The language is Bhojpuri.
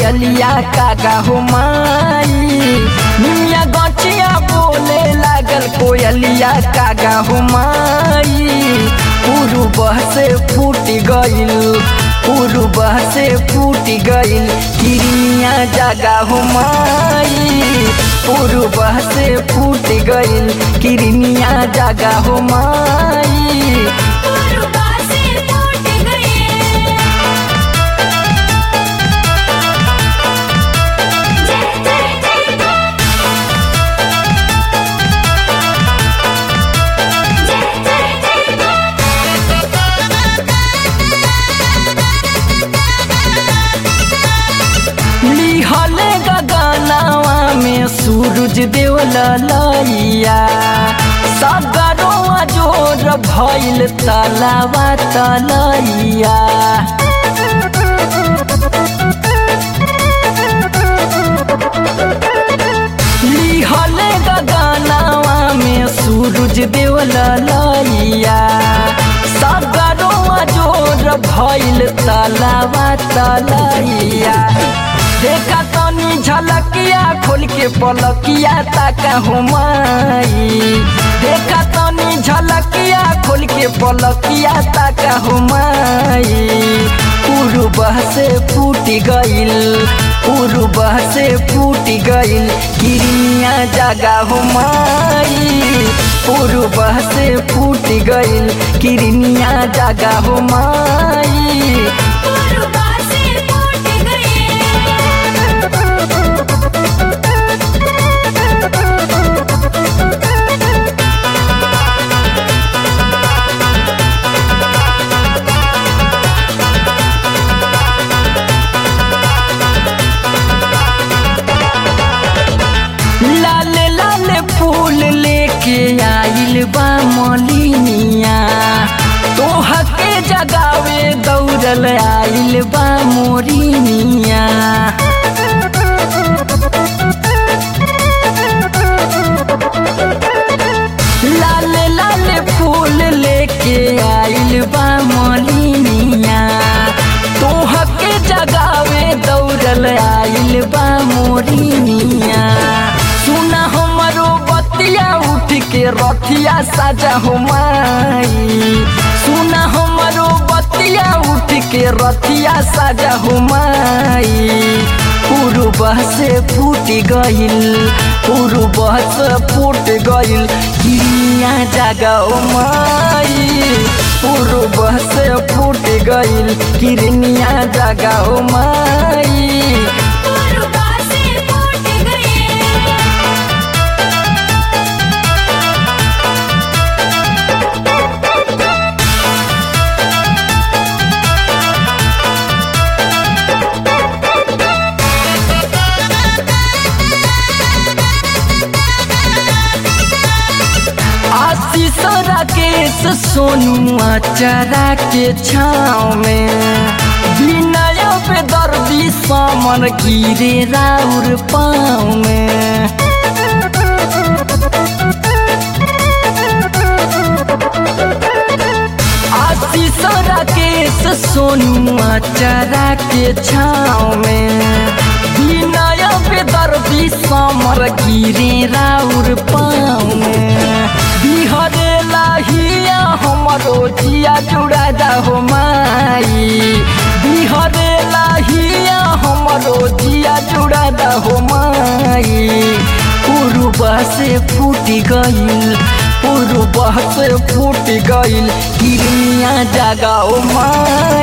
कोयलिया कागा हो माई निमिया गचिया बोले लागल कोयलिया कागा हो माई पूर्व से फूट गइल पूर्व से फूट गइल किरिया जगा हो माई पूर्व से फूट गइल किरनिया जगा हो माई पूर्वा से फूट गए जय जय जय जय जय जय लिहले गगनवा में सूरज देव ललैया सगरवा जोर भइल तलावा तलैया लिहले गगनवा में सूरज देव ललैया सगरवा जोर भइल तलावा तलैया देखा तनी झलकिया खोल के पलकिया ताका हो माई देखा तनी झलकिया खोल के पलकिया ताका हो माई पूर्व से फूट गइल पूर्व से फूट गइल किरिया जगा हो माई पूर्व से फूट गइल किरनिया जगा हो माई पूर्वा से फूट लाल लाल फूल लेके आइल बा मलिनिया तोह के जगावे दौड़ल आइल बा मोरिनिया लाल लाल फूल लेके आइल बा मलिनिया तोह के जगावे दौड़ल आइल बा मोरिनिया सुना हमरो बतिया उठ के रथिया साजा हो माई सुना हमरो बतिया उठ के रथिया साजा हो माई पूर्व से फूट गइल पूर्व से फूट गइल किरिया जगाओ माई पूर्व से फूट गइल किरनिया जगाओ माई पूर्वा से फूट गए आशीष राकेश सोनू चरा के छाँव में विनय पे दर्दी समन गिरे राउर पाँव में आशीष राकेश सोनू चरा के छाँव में विनय पे दर्दी समर गिरे राउर पाँव में बिहरे लाहिया हमरो जिया जुड़ा जा हो माई बिहरे लाहिया हमरो जिया जुड़ा जा हो माई पूर्व से फूट गइल पूर्व से फूट गइल किरनिया जगाओ माई